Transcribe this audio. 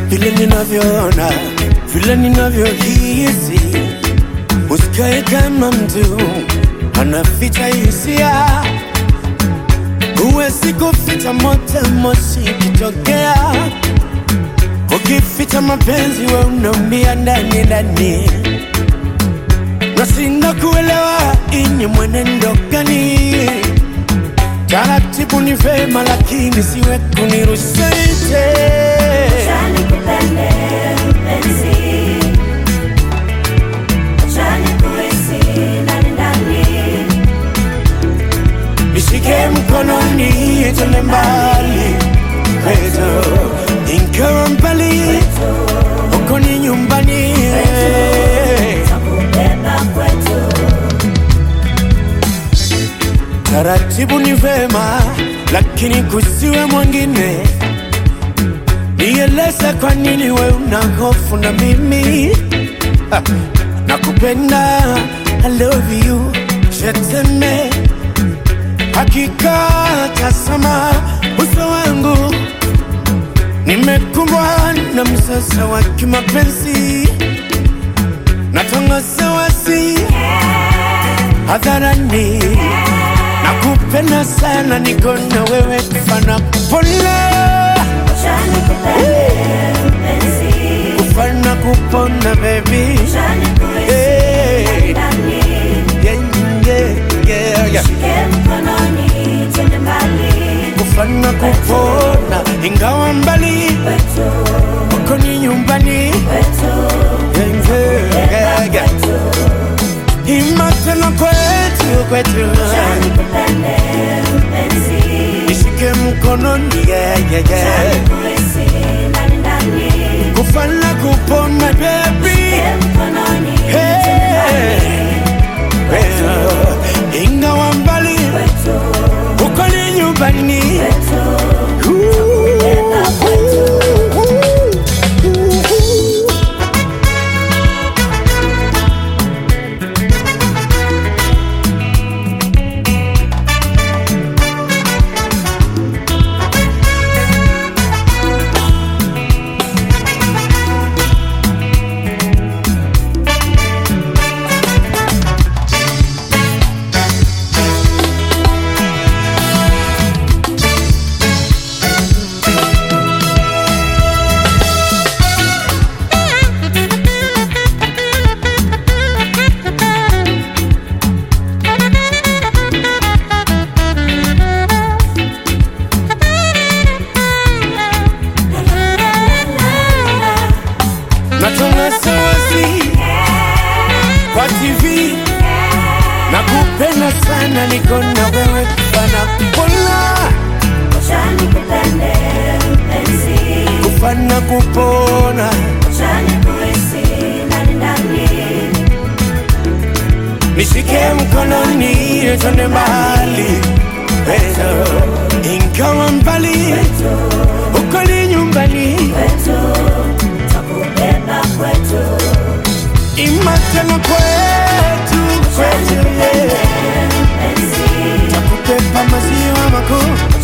vile ninavyoona, vile ninavyohisi. Usikae kama mtu anaficha hisia, huwezi kuficha moto, moshi kitokea. Ukificha mapenzi, we unaumia ndani ndani. Nashinda kuelewa inye mwenendo gani Taratibu ni vema, lakini siwe kunirusha nje. Acha nikupende mpenzi, acha nikuhisi ndani ndani, Nishike mkononi twende mbali kwetu, ingawa mbali huko ni nyumbani. takubeba kwetu. Taratibu ni vema, lakini kusiwe mwingine. Nieleze kwa nini we una hofu na mimi Ha, nakupenda, I love you, sheteme hakika, tazama uso wangu, nimekumbwa na msasa wa kimapenzi, natangaza wasi hadharani, nakupenda sana, niko na wewe kufana kupona, Acha nikupende mpenzi, kufana kupona baby, acha nikuhisi hey. ndani, yeah, yeah, yeah, yeah. shike mkononi twende mbali kufana kupona, ingawa mbali kwetu, uko ni nyumbani kwetu, Yeah, yeah, yeah. kwetu. Imatena kwetu kwetu, Acha nikupende mpenzi, nishike mkononi yeah, yeah, yeah. nikuhisi ndani ndani, kufana kupona baby shike mkononi Hey. twende mbali Well, ingawa mbali kwetu, uko ni nyumbani kwetu. natangaza wazi kwa TV nakupenda sana, niko na wewe kufana kupona, Acha nikupende mpenzi, kufana kupona, acha nikuhisi ndani ndani, nishike mkononi twende mbali Pendo, ingawa mbali uko ni nyumbani, kwetu, takubeba kwetu. imatena kwetu kwetu, yeah. Mpenzi, takupepa maziwa makuu